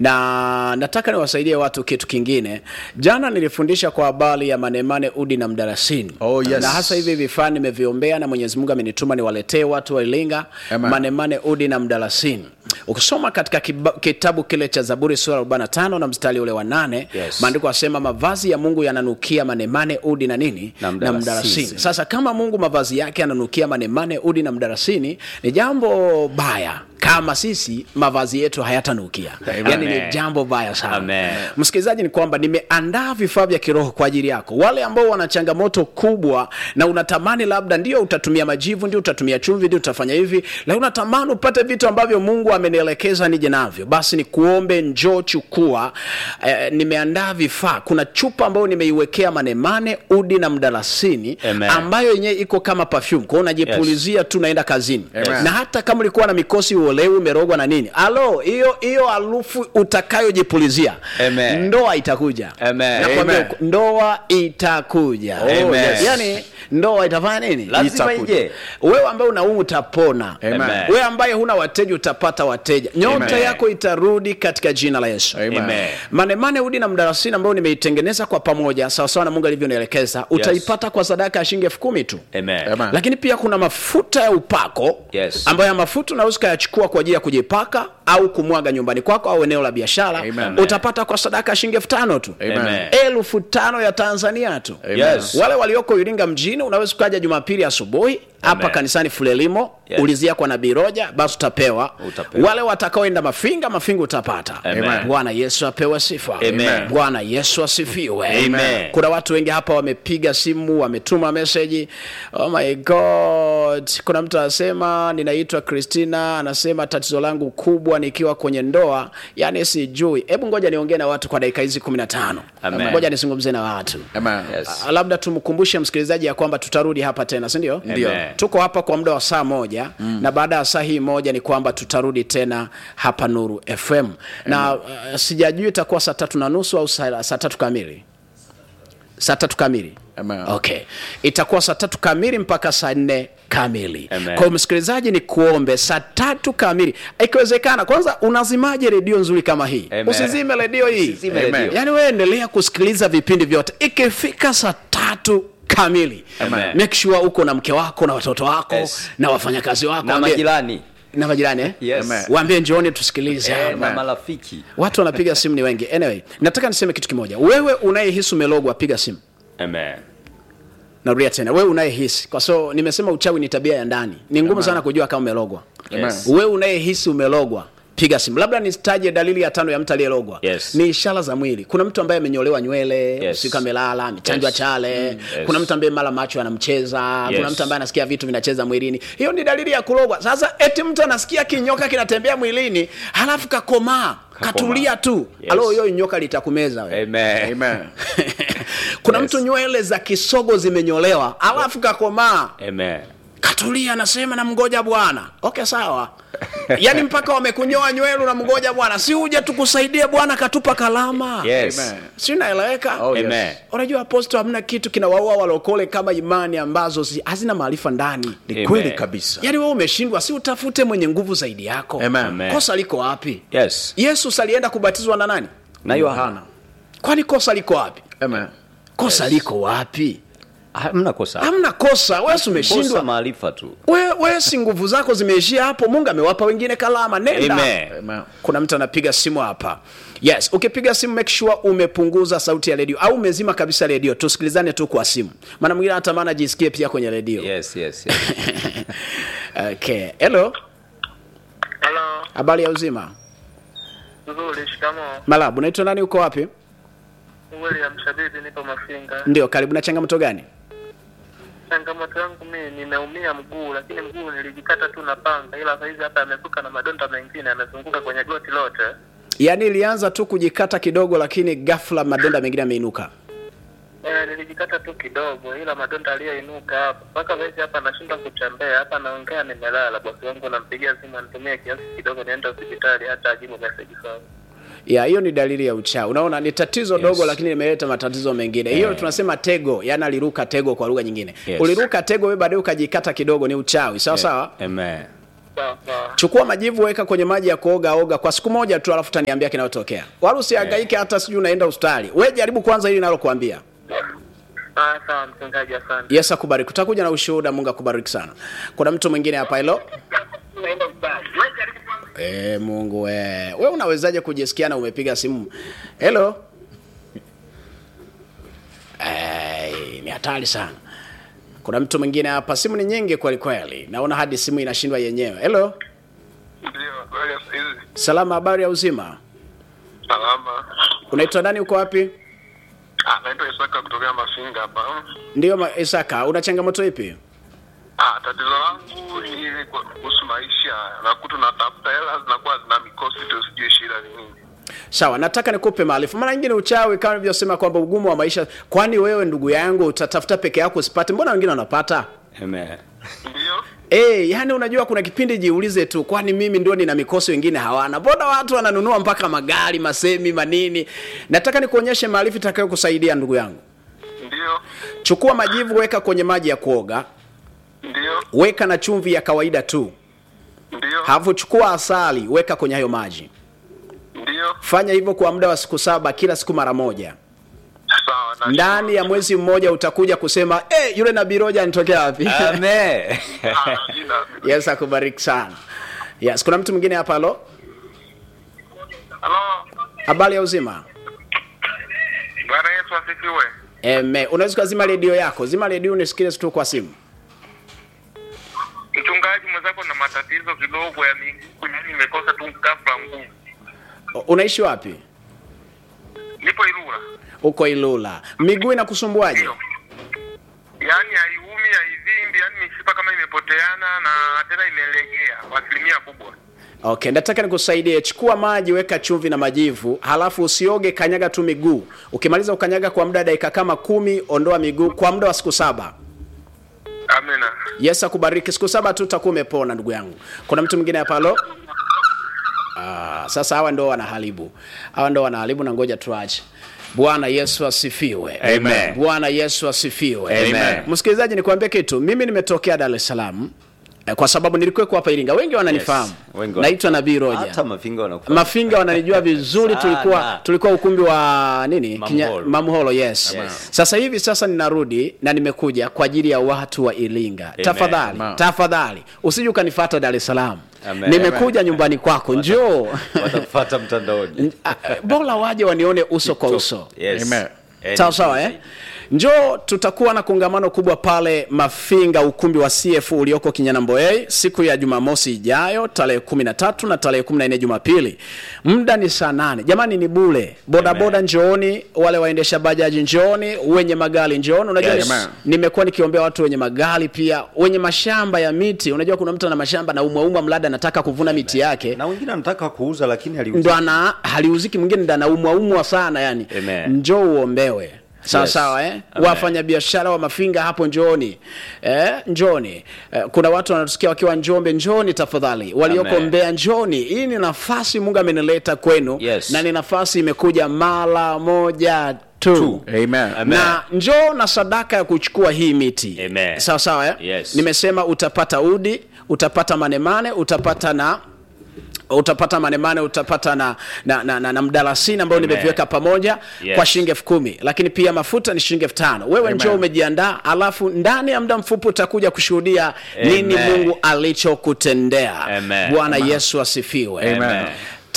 na nataka niwasaidie watu kitu kingine jana nilifundisha kwa habari ya manemane udi na mdarasini Oh, yes. na hasa hivi vifaa nimeviombea na mwenyezi mungu amenituma niwaletee watu wa iringa Amen. manemane udi na mdarasini ukisoma katika kiba, kitabu kile cha zaburi sura 45 na mstari ule wa nane Yes. maandiko asema mavazi ya mungu yananukia manemane udi na nini Na na mdalasini. mdarasini sasa kama mungu mavazi yake yananukia manemane udi na mdarasini ni jambo baya kama sisi mavazi yetu hayatanukia yaani ni Amen. jambo baya sana Amen. msikilizaji ni kwamba nimeandaa vifaa vya kiroho kwa ajili yako wale ambao wana changamoto kubwa na unatamani labda ndio utatumia majivu ndio utatumia chumvi ndio utafanya hivi lakini unatamani upate vitu ambavyo mungu amenielekeza nije navyo basi ni kuombe njoo chukua eh, nimeandaa vifaa kuna chupa ambayo nimeiwekea manemane udi na mdalasini Amen. ambayo yenyewe iko kama perfume kwao unajipulizia tu naenda kazini Amen. na hata kama ulikuwa na mikosi uolewi umerogwa na nini alo hiyo hiyo harufu utakayojipulizia Amen. ndoa itakuja Amen. Nakwambia Amen. uko- ndoa itakuja Oh, Amen. yes. yani ndoa itafanya nini Lazima Itakuja. ije. wewe ambaye unaumu utapona Amen. wewe ambaye huna wateja utapata wateja nyota Amen. yako itarudi katika jina la yesu Amen. Amen. manemane udi na mdarasini ambayo nimeitengeneza kwa pamoja sawasawa na mungu alivyonielekeza utaipata kwa sadaka ya shilingi elfu kumi tu Amen. Amen. lakini pia kuna mafuta ya upako Yes. ambayo ya mafuta unaweza ukayachukua kwa ajili ya kujipaka au kumwaga nyumbani kwako au eneo la biashara Amen. utapata kwa sadaka ya shilingi elfu tano tu Amen. elfu tano ya tanzania tu Yes. wale walioko iringa mjini unaweza ukaja jumapili asubuhi hapa Amen. kanisani fulelimo Yes. ulizia kwa nabii roja basi utapewa Utapewa. wale watakaoenda mafinga mafinga utapata Amen. bwana yesu apewe sifa Amen. bwana yesu asifiwe Amen. kuna watu wengi hapa wamepiga simu wametuma meseji oh my god kuna mtu anasema ninaitwa christina anasema tatizo langu kubwa nikiwa kwenye ndoa yani sijui hebu ngoja niongee na watu kwa dakika hizi 15 Amen. ngoja nizungumze na watu Amen. Yes. Ah, labda tumkumbushe msikilizaji ya kwamba tutarudi hapa tena si ndio Ndio. tuko hapa kwa muda wa saa moja mm. na baada ya saa hii moja ni kwamba tutarudi tena hapa nuru fm na uh, sijajui itakuwa saa tatu na nusu au saa saa tatu kamili saa tatu kamili Amen. okay itakuwa saa tatu kamili mpaka saa nne kamili Amen. kwa hiyo msikilizaji ni kuombe saa tatu kamili ikiwezekana kwanza unazimaje redio nzuri kama hii Amen. usizime redio hii Usizime Amen. redio. yaani wewe endelea kusikiliza vipindi vyote ikifika saa tatu kamili Amen. make sure uko na mke wako na watoto wako Yes. na wafanyakazi wako na Waambie- majirani na majirani eh? Yes. Amen. waambie njooni tusikilize Eh, na marafiki watu wanapiga simu ni wengi anyway nataka niseme kitu kimoja wewe unayehisi umelogwa piga simu Amen. narudia tena wewe unayehisi kwa so nimesema uchawi ni tabia ya ndani ni ngumu sana kujua kama umelogwa Yes. wewe unayehisi umelogwa piga simu labda nisitaje dalili ya tano ya mtu aliyelogwa Yes. ni ishara za mwili kuna mtu ambaye amenyolewa nywele Yes. siku amelala amechanjwa Yes. chale Yes. kuna mtu ambaye mara macho anamcheza kuna Yes. mtu ambaye anasikia vitu vinacheza mwilini hiyo ni dalili ya kulogwa sasa eti mtu anasikia kinyoka kinatembea mwilini halafu kakomaa katulia tu Yes. alo hiyo nyoka litakumeza wewe Amen. Amen. kuna Yes. mtu nywele za kisogo zimenyolewa alafu kakomaa Amen. katulia anasema namngoja bwana okay sawa yaani mpaka wamekunyoa nywele unamngoja bwana si uje tukusaidie bwana katupa kalama Yes. Amen. si naeleweka Oh, yes. Amen. unajua aposto hamna kitu kinawaua walokole kama imani ambazo si, hazina maarifa ndani ni Amen. kweli kabisa yaani wewe umeshindwa si utafute mwenye nguvu zaidi yako Amen. Amen. kosa liko wapi Yes. yesu salienda kubatizwa na nani na yohana kwani kosa liko wapi Amen. kosa Yes. liko wapi hamna kosa hamna kosa wewe si kosa umeshindwa maarifa tu we, we si nguvu zako zimeishia hapo mungu amewapa wengine kalama nenda Amen. Amen. kuna mtu anapiga simu hapa yes ukipiga simu make sure umepunguza sauti ya redio au umezima kabisa redio tusikilizane tu kwa simu maana mwingine anatamani ajisikie pia kwenye redio yes, yes, yes. okay hello Halo, habari ya uzima nzuri. Shikamoo. malabu unaitwa nani uko wapi William Shabibi, nipo Mafinga. ndio karibu na changamoto gani changamoto yangu mimi nimeumia mguu, lakini mguu nilijikata tu na panga, ila saizi hapa yamesuka na madonda mengine yamezunguka kwenye goti lote. yaani ilianza tu kujikata kidogo lakini ghafla madonda mengine yameinuka Eh, nilijikata tu kidogo, ila madonda aliyoinuka hapa mpaka saizi hapa nashindwa kutembea. Hapa naongea nimelala, bosi wangu nampigia simu anitumie kiasi kidogo niende hospitali, hata ajibu message sawa. ya hiyo ni dalili ya uchawi unaona ni tatizo dogo lakini limeleta matatizo mengine hiyo tunasema tego yani aliruka tego kwa lugha nyingine Yes. uliruka tego wewe baadaye ukajikata kidogo ni uchawi sawa sawa Amen. Sawa sawa. chukua majivu weka kwenye maji ya kuoga oga kwa siku moja tu alafu taniambia kinayotokea wala usihangaike hata sijui unaenda hospitali we jaribu kwanza hili nalokuambia Ah, sawa mchungaji, asante. yes akubariki utakuja na ushuhuda mungu akubariki sana kuna mtu mwingine hapa hilo e, mungu we we unawezaje kujisikia na umepiga simu helo Eh, ni hatari sana kuna mtu mwingine hapa simu ni nyingi kweli kweli naona hadi simu inashindwa yenyewe helo Ndio, habari ya saizi? salama habari ya uzima Salama. unaitwa nani uko wapi Ah, naitwa Isaka kutokea Mafinga hapa. ndio ma- isaka una changamoto ipi Ah, tatizo langu ni kwa- kuhusu maisha. Nakuta natafuta hela zinakuwa zina mikosi tu, sijui shida ni nini. sawa nataka nikupe maarifa mara nyingine uchawi kama nilivyosema kwamba ugumu wa maisha kwani wewe ndugu yangu utatafuta peke yako usipate mbona wengine wanapata Amen. Ndio? Eh, yani unajua kuna kipindi jiulize tu kwani mimi ndio nina mikosi wengine hawana mbona watu wananunua mpaka magari masemi manini nataka nikuonyeshe maarifa itakayo kusaidia ndugu yangu Ndio? chukua majivu weka kwenye maji ya kuoga Ndio? weka na chumvi ya kawaida tu Ndio? halafu chukua asali weka kwenye hayo maji Ndio? fanya hivyo kwa muda wa siku saba kila siku mara moja Sawa. na- ndani ya mwezi mmoja utakuja kusema eh, yule nabii roja anitokea wapi Amen. Ah, jina. yes akubariki sana yes kuna mtu mwingine hapa halo Halo. habari ya uzima Bwana Yesu asifiwe. Eme, unaweza ukazima redio yako zima redio unisikilize tu kwa simu Mchungaji mwenzako na matatizo kidogo ya miguu, yani nimekosa tu ghafla nguvu. O- unaishi wapi Nipo Ilula. uko ilula miguu inakusumbuaje Ndio. Yaani haiumi, haivimbi, yaani mishipa kama imepoteana na tena imelegea kwa asilimia kubwa. okay nataka nikusaidie chukua maji weka chumvi na majivu halafu usioge kanyaga tu miguu ukimaliza ukanyaga kwa muda wa dakika kama kumi ondoa miguu kwa muda wa siku saba Amina. yes akubariki siku saba tu utakuwa umepona ndugu yangu kuna mtu mwingine hapa halo ah, sasa hawa ndo wanaharibu hawa ndo wanaharibu na ngoja tuache bwana yesu asifiwe Amen. bwana yesu asifiwe Amen. msikilizaji nikwambie kitu mimi nimetokea dar es salaam eh, kwa sababu nilikuweko hapa iringa wengi wananifahamu Wengi naitwa nabii roja Hata mafinga wanakufahamu. mafinga wananijua vizuri Sana. tulikuwa tulikuwa ukumbi wa nini Mamholo. mamholo yes. Yes. sasa hivi sasa ninarudi na nimekuja kwa ajili ya watu wa iringa tafadhali Amen. tafadhali usije ukanifata dar es salaam Amen. nimekuja nyumbani kwako njoo Watakufuata mtandaoni. Ah, bora waje wanione uso kwa uso Yes. Amen. Eh, sawa sawa eh? njoo tutakuwa na kongamano kubwa pale mafinga ukumbi wa cf ulioko kinyanamboei siku ya jumamosi ijayo tarehe kumi na tatu na tarehe kumi na nne jumapili muda ni saa nane jamani ni bule bodaboda njooni wale waendesha bajaji njooni wenye magari njooni unajua Yes. ni- Amen. nimekuwa nikiombea watu wenye magari pia wenye mashamba ya miti unajua kuna mtu ana mashamba na umwaumwa mlada anataka kuvuna miti yake Na wengine anataka kuuza lakini ndo aliuza. ana haliuziki mwingine ndo anaumwaumwa sana yani Amen. njoo uombewe sawa Yes. sawa eh? Amen. wafanya biashara wa mafinga hapo njooni eh? njoni eh, kuna watu wanatusikia wakiwa njombe njoni tafadhali walioko Amen. mbea njoni hii ni nafasi mungu amenileta kwenu Yes. na ni nafasi imekuja mara moja tu, Tu. Amen. Amen. na njoo na sadaka ya kuchukua hii miti Amen. sawa sawa eh? Yes. nimesema utapata udi utapata manemane utapata na utapata manemane utapata na, na, na, na, na mdalasini ambayo Amen. nimeviweka pamoja Yes. kwa shilingi elfu kumi lakini pia mafuta ni shilingi elfu tano wewe njoo umejiandaa alafu ndani ya muda mfupi utakuja kushuhudia nini Amen. mungu alichokutendea Amen. bwana yesu asifiwe Amen.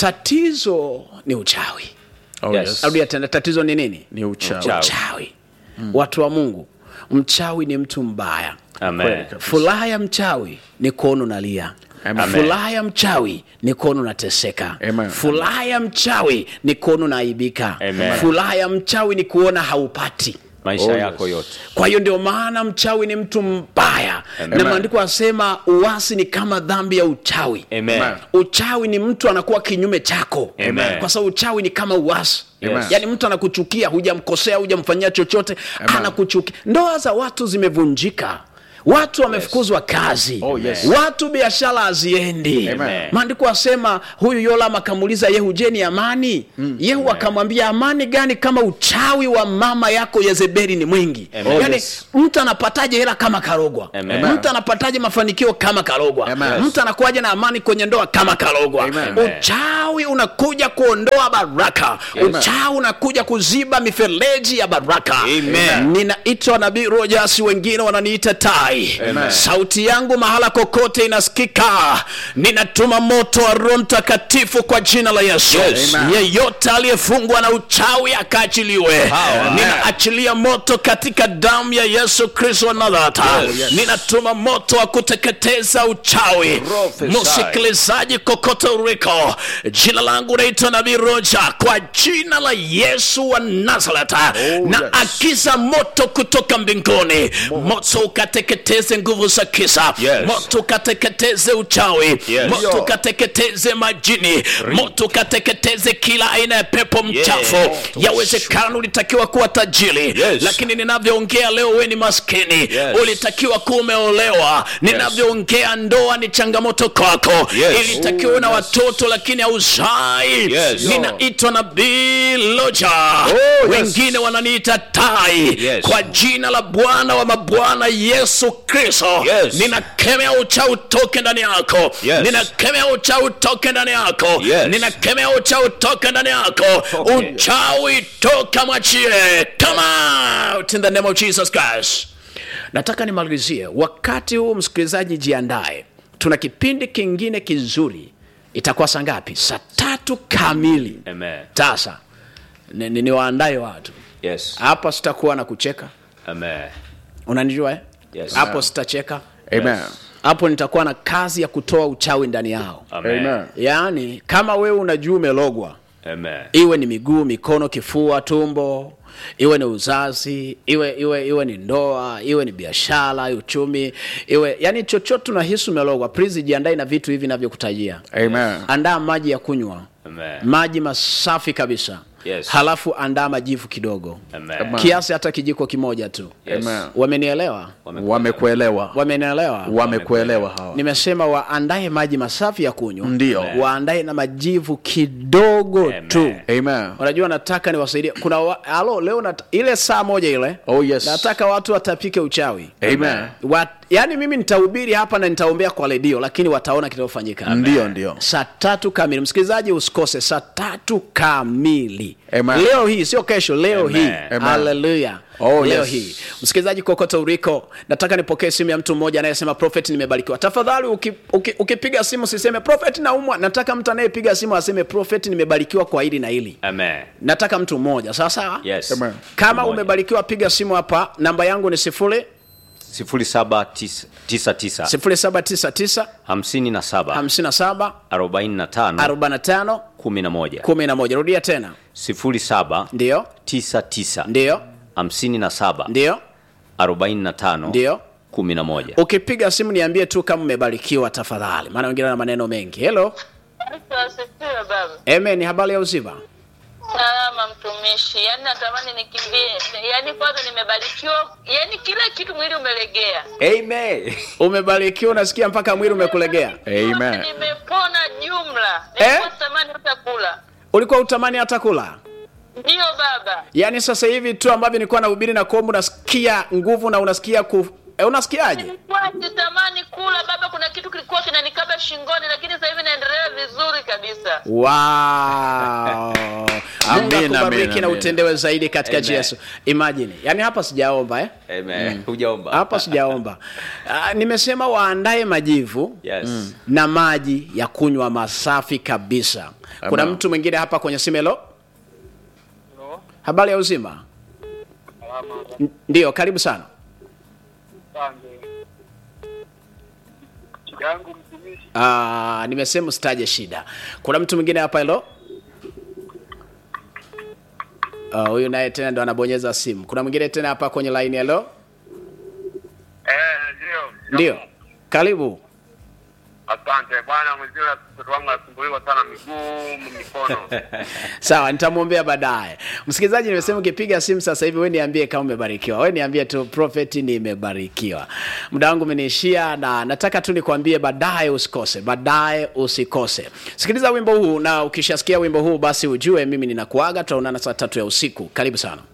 tatizo ni uchawi Oh, Yes. yes. rudia tena tatizo ni nini Ni uchawi. Uchawi. uchawi watu wa mungu mchawi ni mtu mbaya Amen. furaha ya mchawi ni kuona unalia Amen. furaha ya mchawi ni kuona unateseka Amen. furaha ya mchawi ni kuona unaaibika Amen. furaha ya mchawi ni kuona haupati maisha Oh, yako yes. yote kwa hiyo ndio maana mchawi ni mtu mbaya na maandiko asema uasi ni kama dhambi ya uchawi Amen. Amen. uchawi ni mtu anakuwa kinyume chako Amen. kwa sababu uchawi ni kama uasi Amen. yaani mtu anakuchukia hujamkosea hujamfanyia chochote anakuchukia ndoa za watu zimevunjika watu wamefukuzwa kazi Oh, yes. watu biashara haziendi Amen. maandiko asema huyu yolam akamuuliza yehu je ni amani yehu akamwambia amani gani kama uchawi wa mama yako yezebeli ni mwingi Amen. Oh, yaani yes. mtu anapataje hela kama karogwa Amen. mtu anapataje mafanikio kama karogwa Amen. mtu anakuwaje na amani kwenye ndoa kama karogwa Amen. uchawi unakuja kuondoa baraka uchawi unakuja kuziba mifereji ya baraka Amen. ninaitwa nabii rojas wengine wananiita tai Amen. sauti yangu mahala kokote inasikika ninatuma moto wa roho mtakatifu kwa jina la yesu Yes. Amen. yeyote aliyefungwa na uchawi akaachiliwe Power. ninaachilia moto katika damu ya yesu kristo wa nazareti yes. ninatuma moto wa kuteketeza uchawi Prophesy. msikilizaji kokote uliko jina langu naitwa nabii roja kwa jina la yesu wa nazareti na yes. akiza moto kutoka mbinguni moto ukateketeze nguvu za kisa Yes. moto ukateketeze uchawi Yes. moto ukateketeze majini moto ukateketeze kila aina ya pepo mchafu yawezekana ulitakiwa kuwa tajiri Yes. lakini ninavyoongea leo we ni maskini Yes. ulitakiwa kuwa umeolewa ninavyoongea ndoa ni changamoto kwako Yes. ilitakiwa uwe na watoto lakini hauzai Yes. ninaitwa nabii loja yes. wengine wananiita tai Yes. kwa jina la bwana wa mabwana yesu kristo Yes. ninakemea uchawi utoke ndani yako Yes. ninakemea uchawi utoke ndani yako Yes. ninakemea uchawi utoke ndani yako Toke. uchawi toka mwachie come out in the name of jesus christ nataka nimalizie wakati huu msikilizaji jiandae tuna kipindi kingine kizuri itakuwa saa ngapi saa tatu kamili Amen. sasa ni- ni- niwaandae watu Yes. hapa sitakuwa na kucheka Amen. unanijua eh? Yes. hapo sitacheka Amen. hapo nitakuwa na kazi ya kutoa uchawi ndani yao Amen. Amen. yaani kama wewe unajua umelogwa Amen. iwe ni miguu mikono kifua tumbo iwe ni uzazi iwe iwe iwe ni ndoa iwe ni biashara uchumi iwe yani chochote unahisi umelogwa please jiandae na vitu hivi navyokutajia Amen. andaa maji ya kunywa Amen. maji masafi kabisa Yes. halafu andaa majivu kidogo Amen. kiasi hata kijiko kimoja tu Yes. Amen. wamenielewa Wamekuelewa. wamenielewa Wamekuelewa hawa. nimesema waandae maji masafi ya kunywa Ndio. waandae na majivu kidogo Amen. tu Amen. unajua nataka niwasaidie kuna wa, halo leo nat, ile saa moja ile Oh, yes. nataka watu watapike uchawi Amen. Wat, yani mimi nitahubiri hapa na nitaombea kwa redio lakini wataona kitofanyika Ndio, ndio. saa tatu kamili msikilizaji usikose saa tatu kamili Amen. leo hii sio kesho leo Amen. hii Amen. haleluya Oh, leo yes. hii msikilizaji kokote uliko nataka nipokee simu ya mtu mmoja anayesema prophet nimebarikiwa tafadhali uki- uki- ukipiga simu siseme prophet naumwa nataka mtu anayepiga simu aseme prophet nimebarikiwa kwa hili na hili Amen. nataka mtu mmoja sawa sawa Yes. Amen. kama Mmoja. umebarikiwa piga simu hapa namba yangu ni sifuri sifuri saba tisa tisa tisa sifuri saba tisa tisa hamsini na saba hamsini na saba arobaini na tano arobaini na tano kumi na moja kumi na moja rudia tena sifuri saba ndio tisa tisa ndio hamsini na saba ndio arobaini na tano ndio kumi na moja ukipiga simu niambie tu kama umebarikiwa tafadhali maana wengine na maneno mengi helo Kristo asifiwe baba. amen habari ya uzima Salama mtumishi, yaani natamani nikimbie, yaani kwanza nimebarikiwa, yaani kila kitu mwili umelegea, Amen. umebarikiwa unasikia mpaka mwili umekulegea Amen. nimepona jumla, Eh? nilikuwa sitamani hata kula. ulikuwa utamani hata kula Ndiyo baba, yaani sasa hivi tu ambavyo nilikuwa nahubiri na kuomba unasikia nguvu na unasikia ku e, unasikiaje nilikuwa sitamani kula baba, kuna kitu kilikuwa kinanikaba shingoni, lakini sasa hivi naendelea vizuri kabisa. wow Mungu Amen, akubariki amen, na amen. utendewe zaidi katika Amen. jina la Yesu imagine yani hapa sijaomba eh? Amen. Hujaomba. hapa sijaomba Ah, nimesema waandae majivu Yes. na maji ya kunywa masafi kabisa kuna Amen. mtu mwingine hapa kwenye simelo habari ya uzima N- ndiyo karibu sana yangu mtumishi Ah, nimesema usitaje shida kuna mtu mwingine hapa helo Ah, huyu naye tena ndo anabonyeza simu kuna mwingine tena hapa kwenye line hello Eh, ndio. ndio karibu Asante bwana mwenzila, mtoto wangu anasumbuliwa sana miguu, mikono. sawa nitamwombea baadaye msikilizaji nimesema ukipiga simu sasa hivi we niambie kama umebarikiwa we niambie tu prophet nimebarikiwa muda wangu umeniishia na nataka tu nikwambie baadaye usikose baadaye usikose sikiliza wimbo huu na ukishasikia wimbo huu basi ujue mimi ninakuaga tutaonana saa tatu ya usiku karibu sana